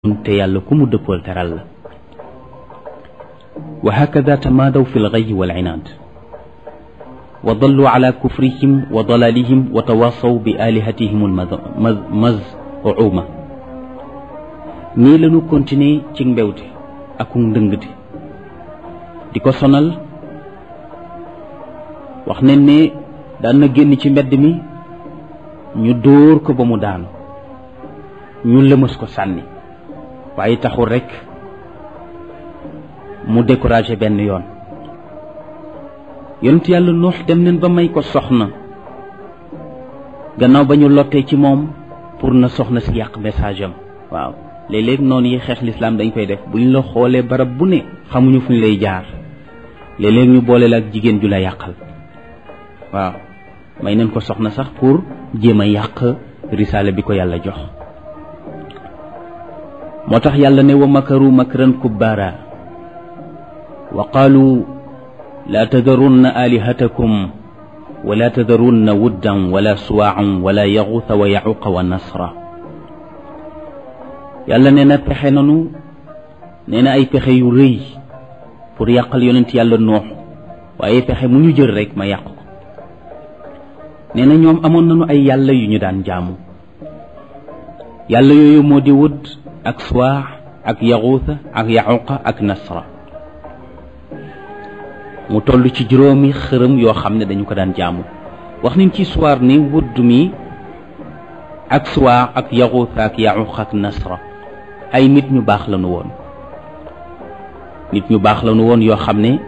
te yàlla ku mu dëppool teral la wa hakada tamaadaw fi lgayi wal inaad wa dallu ala kufrihim wa dalalihim wa tawaasaw bi alihatihim almazuuma nii lañu continuer ci mbewte ak ndëngte di ko sonal wax nañ ne daan na génn ci mbedd mi ñu dóor ko ba mu daanu ñu lëmas ko sànni waaye taxul rekk mu découragé benn yoon yonent yàlla nuux dem nañ ba may ko soxna gannaaw ba ñu lottee ci moom pour na soxna si yàq message am waaw léeg-léeg noonu yi xeex lislaam dañ koy def bu ñu la xoolee barab bu ne xamuñu fu ñu lay jaar léeg-léeg ñu boole la ak jigéen ju la yàqal waaw may nañ ko soxna sax pour jéem a yàq risaale bi ko yàlla jox moo tax yàlla ne wa makaru makran kubbaara wa qaalu laa tadarunna alihatakum wala tadarunna wuddan wala suwaacan wala yaxuuta wa yaxuqa wa nasra yàlla nee na pexe nanu nee na ay pexe yu rëy pour yàqal yonent yàlla noox waaye pexe mu ñu jël rek ma yàq ko nee na ñoom amoon nañu ay yàlla yu ñu daan jaamu yàlla yooyu moo di wud ak suwaax ak yaxuuta ak yaxuqa ak nasra mu toll ci juróomi xërëm yoo xam ne dañu ko daan jaamu wax nañ ci suwaar ni wudd mi ak suwaax ak yaxuuta ak yaxuqa ak nasra ay nit ñu baax lañu woon nit ñu baax lañu woon yoo xam ne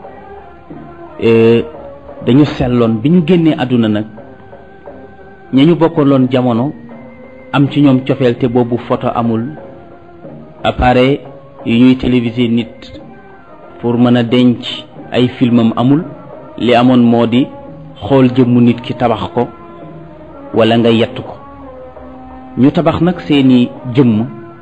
dañu selloon bi ñu génnee àdduna nag ña ñu bokkaloon jamono am ci ñoom cofeel te boobu photo amul appareil yu ñuy téléviser nit pour mën a denc ay filmam amul li amoon moo di xool jëmmu nit ki tabax ko wala nga yett ko ñu tabax nag seeni jëmm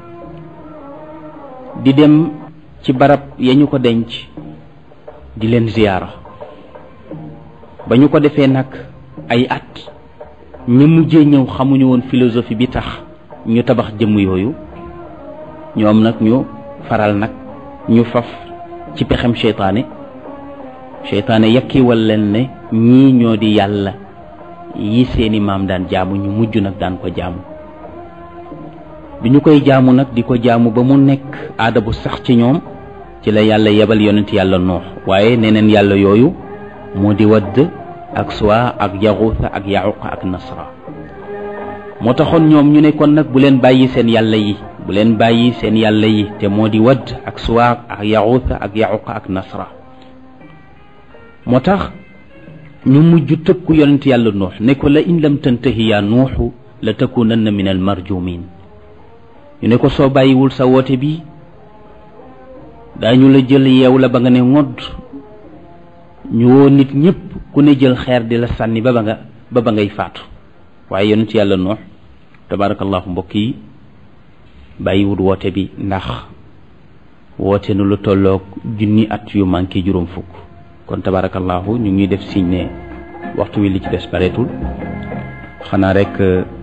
di dem ci barab ya ñu ko denc di leen ziyaara ba ñu ko defee nag ay at ñu mujjee ñëw xamuñu woon philosophie bi tax ñu tabax jëmm yooyu ñoom nag ñu faral nag ñu faf ci pexem seytaane seytaane yakkiwal leen ne ñii ñoo di yàlla yi seeni maam daan jaamu ñu mujj nag daan ko jaamu bi ñu koy jaamu nag di ko jaamu ba mu nekk aada bu sax ci ñoom ci la yàlla yebal yonent yàlla noox waaye neneen yàlla yooyu moo di wadd ak suwa ak yaxuuta ak yaxuqa ak nasra moo taxoon ñoom ñu ne kon nag bu leen bàyyi seen yàlla yi bu leen bàyyi seen yàlla yi te moo di wadd ak suwa ak yaxuuta ak yaxuqa ak nasra moo tax ñu mujj tëkku yonent yàlla nuux ne ko la in lam tantahi yaa nuuxu la takunanna min al marjumin ñu ne ko soo bàyyiwul sa woote bi daañu la jël yeew la ba nga ne ngodd ñu woo nit ñëpp ku ne jël xeer di la sànni ba ba nga ba ba ngay faatu waaye yonent yàlla noox tabarakallahu mbokk yi bàyyiwut woote bi ndax woote nu lu tolloog junni at yu manqué juróom fukk kon tabarakallahu ñu ngi def signe ne waxtu wi li ci des bareetul xanaa rek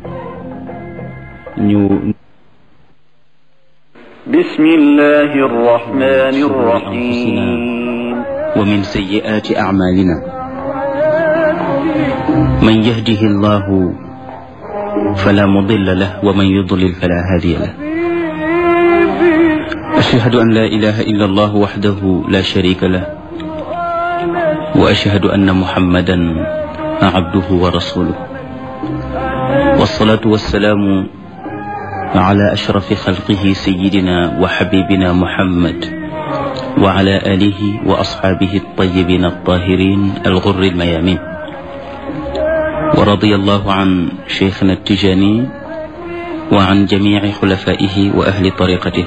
ñu bismillahi arrahmani arrahim ومن سيئات أعمالنا من يهده الله فلا مضل له ومن يضلل فلا هادي له أشهد أن لا إله إلا الله وحده لا شريك له وأشهد أن محمدا عبده ورسوله والصلاة والسلام على أشرف خلقه سيدنا وحبيبنا محمد وعلى آله وأصحابه الطيبين الطاهرين الغر الميامين ورضي الله عن شيخنا التجاني وعن جميع خلفائه وأهل طريقته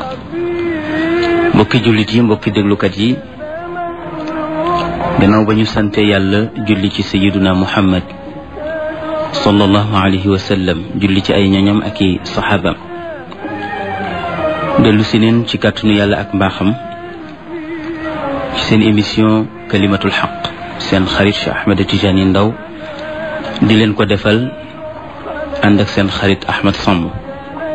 mbokki jullit yi mbokki déglukat yi gannaaw ba ñu sante yàlla julli ci sayiduna muhammad sallallahu alayhi wa sallam julli ci ay ñoñam ak i saxaabam dellu si neen ci kàttanu yàlla ak mbaaxam ci seen émission kalimatul xaq seen xarit Cheikh Ahmed Tidiane Ndao di leen ko defal ànd ak seen xarit Ahmed Samb